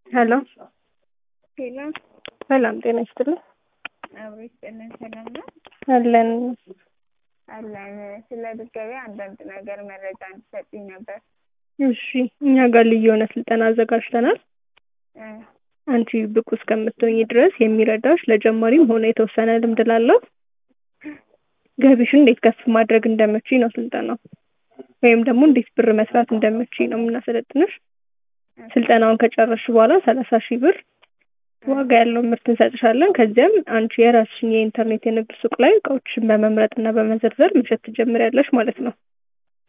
ሄሎ ሄሎ ሰላም ጤና ይስጥልኝ። አብሮ ይስጥልን። ሰላም ነው አለን አለን። ስለ ድጋቢ አንዳንድ ነገር መረጃ እንድሰጥኝ ነበር። እሺ እኛ ጋር ልዩ የሆነ ስልጠና አዘጋጅተናል። እ አንቺ ብቁ እስከምትሆኝ ድረስ የሚረዳሽ ለጀማሪም ሆነ የተወሰነ ልምድ ላለው ገቢሽን እንዴት ከፍ ማድረግ እንደምችይ ነው ስልጠናው። ወይም ደግሞ እንዴት ብር መስራት እንደምችይ ነው የምናሰለጥንሽ። ስልጠናውን ከጨረስሽ በኋላ ሰላሳ ሺህ ብር ዋጋ ያለው ምርት እንሰጥሻለን። ከዚያም አንቺ የራስሽን የኢንተርኔት የንግድ ሱቅ ላይ እቃዎችን በመምረጥ እና በመዘርዘር መሸጥ ትጀምሪያለሽ ማለት ነው።